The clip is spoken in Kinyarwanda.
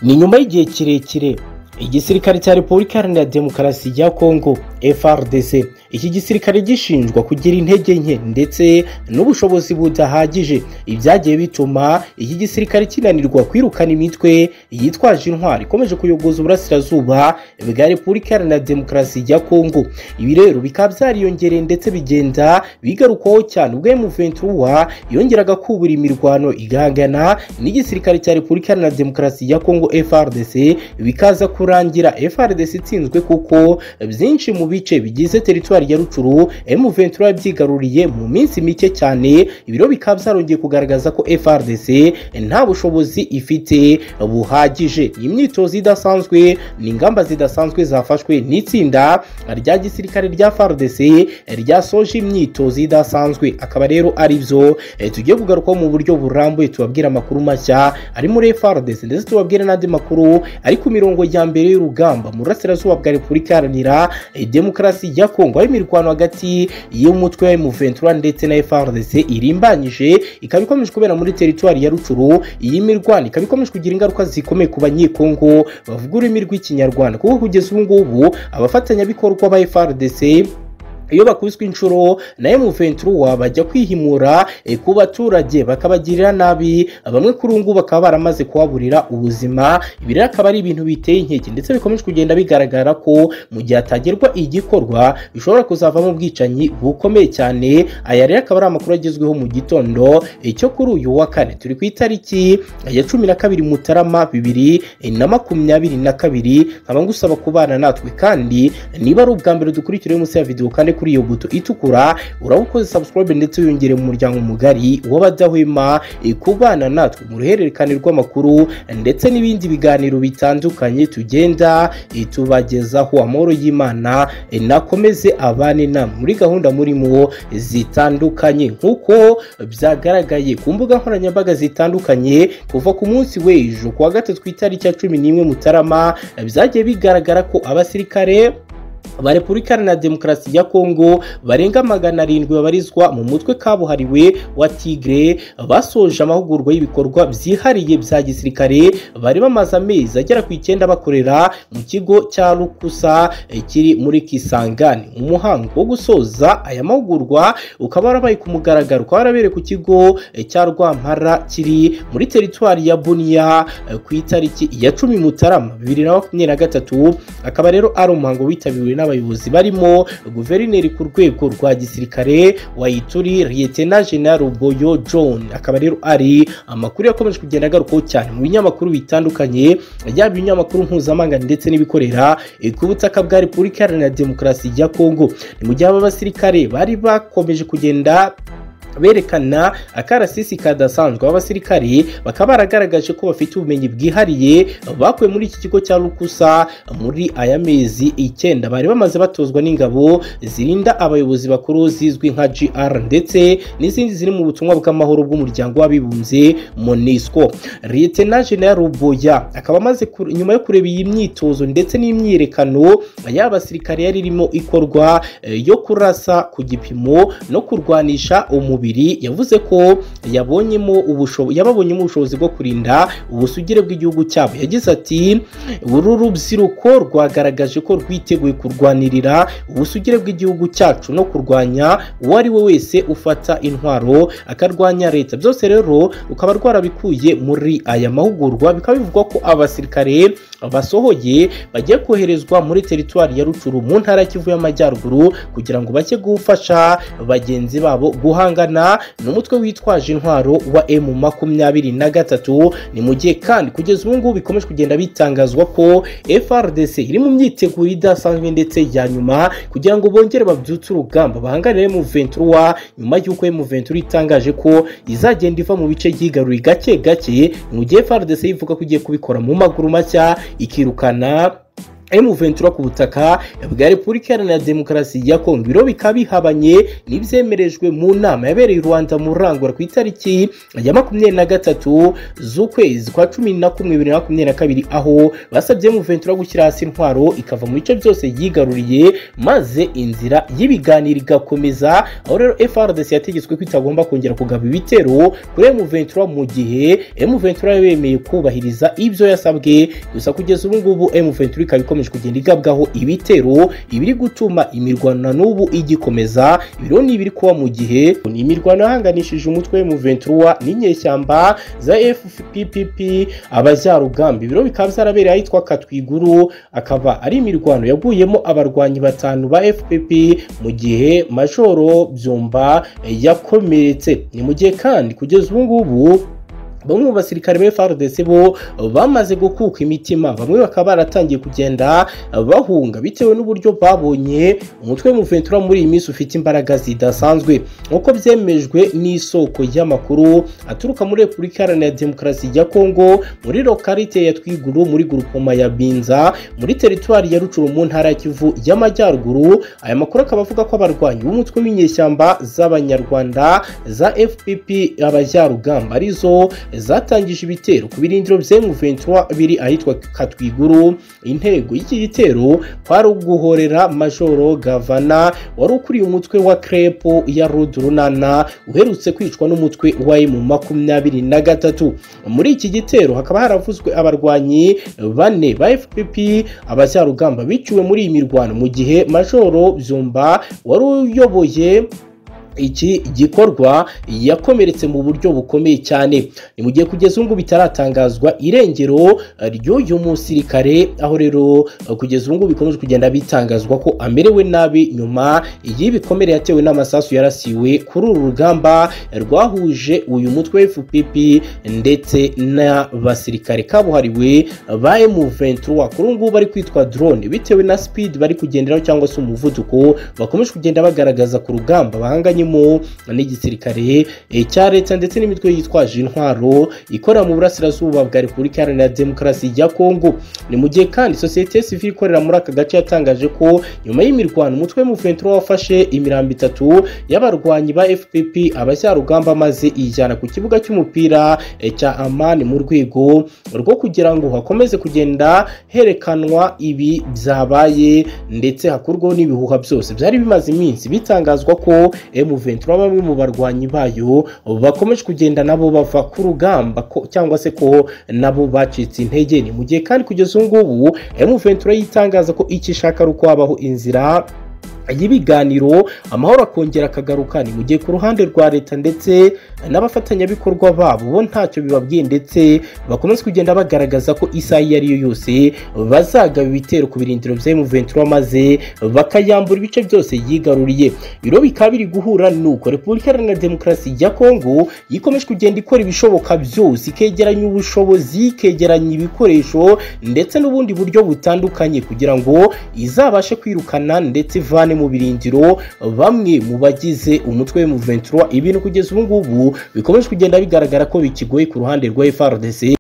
ni nyuma y'igihe kirekire igisirikare cya repubulika iharanira demokarasi ya kongo frdc iki gisirikare gishinjwa kugira intege nke ndetse n'ubushobozi budahagije ibyagiye bituma iki gisirikare kinanirwa kwirukana imitwe yitwaje intwari ikomeje kuyogoza uburasirazuba bwa repubulika iharanira demokarasi ya kongo ibi rero bikaba byariyongereye ndetse bigenda bigarukwaho cyane ubwo emuventura yongeraga kubura imirwano igahangana n'igisirikare cya repubulika iharanira demokarasi ya kongo frdc bikaza kurangira frdc itsinzwe kuko byinshi mu bice bigize teritwari ya rucuru emuventura yabyigaruriye mu minsi mike cyane ibiro bikaba byarongeye kugaragaza ko frdc nta bushobozi ifite buhagije iyi myitozo idasanzwe ni ingamba zidasanzwe zafashwe n'itsinda rya gisirikare rya frdc ryasoje imyitozo idasanzwe akaba rero ari byo eh, tugiye kugarukaho mu buryo burambuye tubabwira amakuru mashya ari muri frdc ndetse tubabwire n'andi makuru ari ku mirongo ya mbere y'urugamba mu burasirazuba bwa repubulika iharanira demokarasi ya kongo aho imirwano hagati y'umutwe wa emuventura ndetse na frdc irimbanyije ikaba ikomeje kubera muri teritwari ya rucuru iyi mirwano ikaba ikomeje kugira ingaruka zikomeye ku banyekongo bavuga ururimi rw'ikinyarwanda kuko kugeza ubu ngubu abafatanyabikorwa ba frdc iyo bakubiswe inshuro na emuventura bajya kwihimura eh, ku baturage bakabagirira nabi bamwe kuri ubu ngubu bakaba baramaze kuhaburira ubuzima ibi rero akaba ari ibintu biteye inkeke ndetse bikomeje kugenda bigaragara ko mu gihe hatagerwa igikorwa bishobora kuzavamo ubwicanyi bukomeye cyane aya rero akaba ari amakuru agezweho mu gitondo eh, cyo kuri uyu wa kane turi ku itariki ya cumi na kabiri mutarama bibiri eh, na makumyabiri na kabiri nkaba ngusaba kubana natwe kandi niba ari ubwa mbere dukurikiraho munsi ya videwo kandi kuri iyo buto itukura urabona subscribe ndetse wiyongere mu muryango mugari w'abadahwema eh, kubana natwe mu ruhererekane rw'amakuru ndetse n'ibindi biganiro bitandukanye tugenda eh, tubagezaho amahoro y'imana eh, nakomeze abane na muri gahunda murimo zitandukanye nk'uko byagaragaye ku mbuga nkoranyambaga zitandukanye kuva ku munsi w'ejo ku wa gatatu ku itariki ya cumi n'imwe mutarama eh, byagiye bigaragara ko abasirikare ba repubulika iharanira demokarasi ya kongo barenga magana arindwi babarizwa mu mutwe kabuhariwe wa tigre basoje amahugurwa y'ibikorwa byihariye bya gisirikare bari bamaze amezi agera ku icyenda bakorera mu kigo cya rukusa eh, kiri muri kisangani umuhango wo gusoza aya mahugurwa ukaba warabaye ku mugaragaro ukaba warabereye ku kigo eh, cya rwampara kiri muri teritwari ya buniya eh, ku itariki ya cumi mutarama bibiri na makumyabiri na gatatu akaba rero ari umuhango witabiriwe n'abayobozi barimo guverineri ku rwego rwa gisirikare wayituri liyetena jenerali boyo john akaba rero ari amakuru yakomeje kugenda agarukaho cyane mu binyamakuru bitandukanye yaba ibinyamakuru mpuzamahanga ndetse n'ibikorera eh, ku butaka bwa repubulika iharanira demokarasi ya kongo ni mu gihe aba basirikare bari bakomeje kugenda berekana akarasisi kadasanzwe abasirikari bakaba baragaragaje ko bafite ubumenyi bwihariye bakuwe muri iki kigo cya rukusa muri aya mezi icyenda bari bamaze batozwa n'ingabo zirinda abayobozi bakuru zizwi nka gr ndetse n'izindi ziri mu butumwa bw'amahoro bw'umuryango w'abibumbye monisco liyetena jenerali ruboya akaba amaze nyuma yo kureba iyi myitozo ndetse n'imyiyerekano y'abasirikare yari irimo ikorwa eh, yo kurasa ku gipimo no kurwanisha umubiri yavuze ko yabonyemo ubushobozi yababonyemo ubushobozi bwo kurinda ubusugire bw'igihugu cyabo yagize ati uru rubyiruko rwagaragaje ko rwiteguye kurwanirira ubusugire bw'igihugu cyacu no kurwanya uwo ari we wese ufata intwaro akarwanya leta byose rero rukaba rwarabikuye muri aya mahugurwa bikaba bivugwa ko abasirikare basohoye bagiye koherezwa muri teritwari ya rucuru mu ntara kivu y'amajyaruguru kugira ngo bajye gufasha bagenzi babo guhangana n'umutwe witwaje intwaro wa emu makumyabiri na gatatu ni mu gihe kandi kugeza ubu ngubu bikomeje kugenda bitangazwa ko frdc iri mu myiteguro idasanzwe ndetse ya nyuma kugira ngo bongere babyutse urugamba bahanganire emu ventura nyuma y'uko emu ventura itangaje ko izagenda iva mu bice yigaruriye gake gake mu gihe frdc ivuga ko igiye kubikora mu maguru mashya ikirukana M23 ku butaka bwa Repubulika Iharanira Demokarasi ya Kongo ibiro bikaba bihabanye n'ibyemerejwe mu nama yabereye i Rwanda mu Rangura ku itariki ya makumyabiri na gatatu z'ukwezi kwa cumi na kumwe bibiri na makumyabiri na kabiri aho basabye M23 gushyira hasi intwaro ikava mu bice byose yigaruriye maze inzira y'ibiganiro igakomeza aho rero FRDC yategetswe ko itagomba kongera kugaba ibitero kuri M23 mu gihe M23 yemeye kubahiriza ibyo yasabwe gusa kugeza ubu ngubu M23 ikaba ikomeje kugenda igabwaho ibitero ibiri gutuma imirwano n'ubu igikomeza ibiro ni ibiri kuba mu gihe ni imirwano yahanganishije umutwe M23 n'inyeshyamba za FPPP abajyarugambi ibiro bikaba byarabereye ahitwa Katwiguru akaba ari imirwano yaguyemo abarwanyi batanu ba FPP mu gihe Majoro Byumba yakomeretse ni mu gihe kandi kugeza ubu ngubu bamwe mu basirikare ba FARDC bo bamaze gukuka imitima bamwe bakaba baratangiye kugenda bahunga bitewe n'uburyo babonye umutwe w'umuventura muri iyi minsi ufite imbaraga zidasanzwe nk'uko byemejwe n'isoko y'amakuru aturuka muri Repubulika Iharanira Demokarasi ya Kongo muri lokalite ya Twiguru muri gurupoma ya Binza muri teritwari ya Rucuru mu ntara ya Kivu y'Amajyaruguru aya makuru akaba avuga ko abarwanyi b'umutwe w'inyeshyamba z'abanyarwanda za FPP abajyarugamba arizo zatangije ibitero ku birindiro bya M23 biri ahitwa Katwiguru intego y'iki gitero kwari uguhorera Majoro Gavana wari ukuriye umutwe wa Krepo ya Rudurunana uherutse kwicwa n'umutwe wa M23 muri iki gitero hakaba haravuzwe abarwanyi bane ba FPP abacyarugamba biciwe muri iyi mirwano mu gihe Majoro Byumba wari uyoboye iki gikorwa yakomeretse mu buryo bukomeye cyane ni mu gihe kugeza ubu ngubu bitaratangazwa irengero ry'uyu musirikare aho rero kugeza ubu ngubu bikomeje kugenda bitangazwa ko amerewe nabi nyuma y'ibikomere yatewe n'amasasu yarasiwe kuri uru rugamba rwahuje uyu mutwe FPP ndetse n'abasirikare kabuhariwe ba M23 kuri ubu ngubu bari kwitwa drone bitewe na speed bari kugenderaho cyangwa se umuvuduko bakomeje kugenda bagaragaza ku rugamba bahanganye harimo n'igisirikare cya leta ndetse n'imitwe yitwaje intwaro ikorera mu burasirazuba bwa repubulika iharanira demokarasi ya kongo ni mu gihe kandi sosiyete sivile ikorera muri aka gace yatangaje ko nyuma y'imirwano umutwe w'umuventura wafashe imirambo itatu y'abarwanyi ba fpp abashyarugamba maze iyijyana ku kibuga cy'umupira cya amani mu rwego rwo kugira ngo hakomeze kugenda herekanwa ibi byabaye ndetse hakurwaho n'ibihuha byose byari bimaze iminsi bitangazwa ko M23 bamwe mu barwanyi bayo bakomeje kugenda nabo bava ku rugamba cyangwa se ko nabo bacitse intege ni mu gihe kandi kugeza ubu ngubu M23 yitangaza ko icyo ishaka ari uko habaho inzira y'ibiganiro amahoro akongera akagaruka ni mu gihe ku ruhande rwa leta ndetse n'abafatanyabikorwa babo bo ntacyo bibabwiye ndetse bakomeza kugenda bagaragaza ko isaha iyo ari yo yose bazagaba ibitero ku birindiro bya M23 maze bakayambura ibice byose yigaruriye biro bikaba biri guhura nuko Repubulika Iharanira Demokarasi ya Kongo yikomeje kugenda ikora ibishoboka byose ikegeranya ubushobozi ikegeranya ibikoresho ndetse n'ubundi buryo butandukanye kugira ngo izabashe kwirukana ndetse ivane mu birindiro bamwe mu bagize umutwe mu 23 ibintu kugeza ubu ngubu bikomeje kugenda bigaragara ko bikigoye ku ruhande rwa FARDC